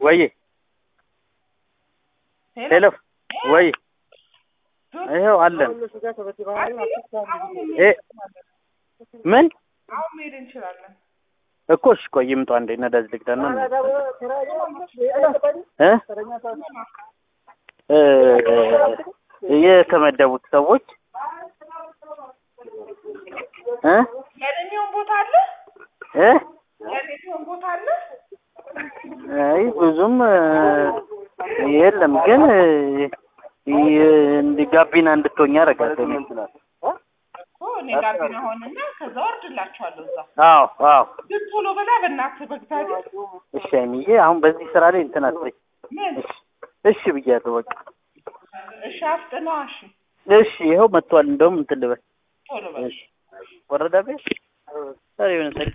ወይ ሄሎ ወይ ይኸው አለን እ ምን አሁን መሄድ እንችላለን። እኮ እሺ ቆይ ይምጡ አንዴ ነዳጅ ልቅዳና እ እ የተመደቡት ሰዎች እ ያገኘውን ቦታ አለ እ ያገኘውን ቦታ አለ። አይ ብዙም እ የለም ግን እ እንዲ ጋቢና እንድትሆኝ አደርጋለሁ እኔ። እኮ እኔ ጋቢና ሆንና ከዛ ወርድላችኋለሁ እዛ አዎ አዎ ግን ቶሎ በላ በእናትህ በእግዚአብሔር እሺ አይሚዬ አሁን በዚህ ስራ ላይ እንትን አትበይ ምን እሺ እሺ ብያለሁ በቃ እሺ አፍጥነዋ እሺ እሺ ይኸው መጥቷል እንደውም እንትን ልበል ቶሎ በል እሺ ወረዳ ቤት ዛሬ የሆነ